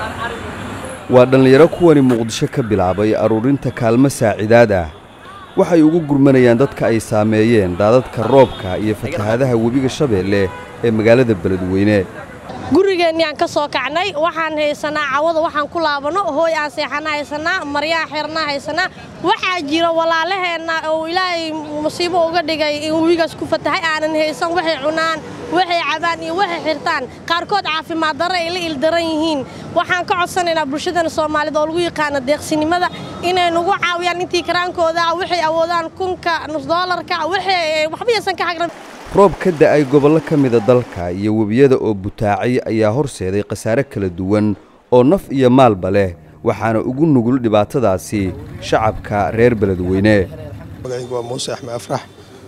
waa dhallinyaro kuwani muqdisho ka bilaabay aruurinta kaalmo saacidaad ah waxay ugu gurmanayaan dadka ay saameeyeen daadadka roobka iyo fatahaadaha webiga shabeelle ee magaalada beledweyne gurigeenniyaan ka soo kacnay waxaan haysanaa cawada waxaan ku laabanno hooy aan seexana haysanaa maryaa xirnaa haysanaa waxaa jira walaalaheenna oo ilaahay musiibo uga dhigay in webigaas ku fatahay aanan haysan waxay cunaan waxay cabaan iyo waxay xirtaan qaarkood caafimaad darro ay la ildaran yihiin waxaan ka codsanaynaa bulshadana soomaalida oo lagu yaqaano deeqsinimada inay nagu caawiyaan intii karaankooda waxay awoodaan kunka nus doolarka waxay waxba yaysan ka hagran roob ka da'ay gobollo ka mida dalka iyo webiyada oo butaacay ayaa horseeday khasaare kala duwan oo naf iyo maalba leh waxaana ugu nugul dhibaatadaasi shacabka reer beledweyne magacaygu waa muuse axmed afrax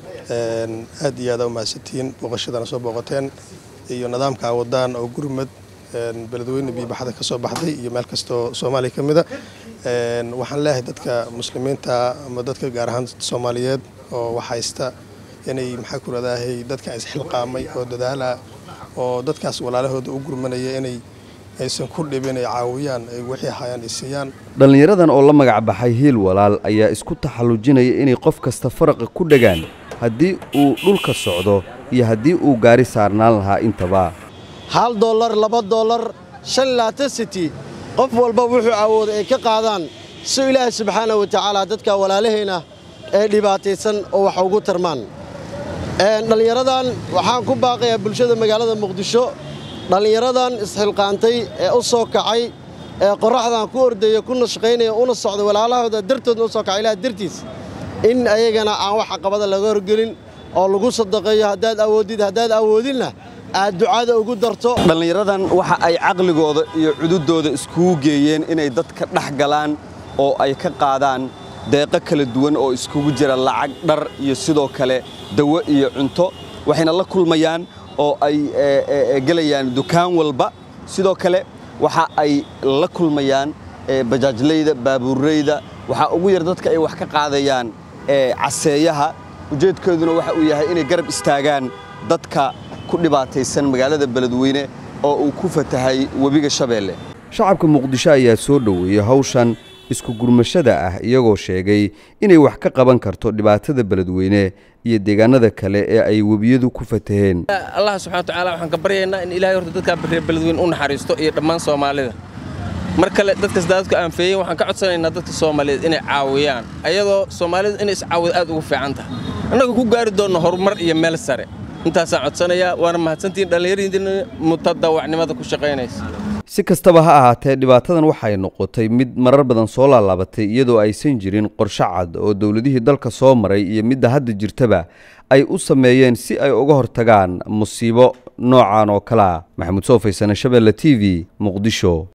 aad iyo aada u mahadsantihiin booqashadana soo booqateen iyo nidaamka wadaan oo gurmad beledweyne biyobaxda ka soo baxday iyo meel kastoo soomaaliya ka mida waxaan leeyahay dadka muslimiinta ama dadka gaar ahaan soomaaliyeed oo wax haysta inay maxaa ku radaahay dadka isxilqaamay oo dadaala oo dadkaas walaalahooda u gurmanaya inay aysan ku dhibin ay caawiyaan ay wixii hayaan ay siiyaan dhallinyaradan oo la magac baxay hiil walaal ayaa isku taxallujinaya inay qof kasta faraqa ku dhegaan haddii uu dhulka socdo iyo haddii uu gaari saarnaan lahaa intaba hal dollar laba dollar shan laatan siti qof walba wuxuu awooda ay ka qaadaan si ilaahay subxaana wa tacaala dadka walaalahayna ee dhibaataysan oo wax ugu tarmaan dhallinyaradan waxaan ku baaqayaa bulshada magaalada muqdisho dhallinyaradan isxilqaantay ee u soo kacay ee qorraxdan ku ordaya ku nashqaynaya una socda walaalahooda dartoodna u soo kacay ilaah dartiis in ayagana aan wax caqabada laga horgelin oo lagu sadaqeeyo haddaad awoodid haddaad awoodinna aad ducada ugu darto dhallinyaradan waxa ay caqligooda iyo cududooda iskugu geeyeen inay dadka dhex galaan oo ay ka qaadaan deeqo kala duwan oo iskugu jira lacag dhar iyo sidoo kale dawo iyo cunto waxayna la kulmayaan oo ay gelayaan dukaan walba sidoo kale waxa ay la kulmayaan bajaajlayda baabuurrayda waxaa ugu yar dadka ay wax ka qaadayaan caseeyaha ujeedkooduna waxa uu yahay inay garab istaagaan dadka ku dhibaataysan magaalada beledweyne oo uu ku fatahay webiga shabeelle shacabka muqdisho ayaa soo dhoweeyey hawshan isku gurmashada ah iyagoo sheegay inay wax ka qaban karto dhibaatada beledweyne iyo deegaanada kale ee ay webiyadu ku fataheen allah subxana watacaala waxaan ka baryaynaa in ilaahay horta dadkaa reer beledweyne u naxariisto iyo dhammaan soomaalida mar kale dadkas daadadku aanfeeyeen waxaan ka codsanaynaa dadka soomaaliyeed inay caawiyaan ayadoo soomaalidu inay iscaawida aad ugu fiican tahay annaga ku gaari doonno horumar iyo meel sare intaasaan codsanayaa waana mahadsantihiin dhallinyaradiina mutadawacnimada ku shaqaynaysa si kastaba ha ahaatee dhibaatadan waxay noqotay mid marar badan soo laalaabatay iyadoo aysan jirin qorshe cad oo dowladihii dalka soo maray iyo midda hadda jirtaba ay u sameeyeen si ay uga hortagaan musiibo noocan oo kale ah maxamuud soo faysane shabeelle t v muqdisho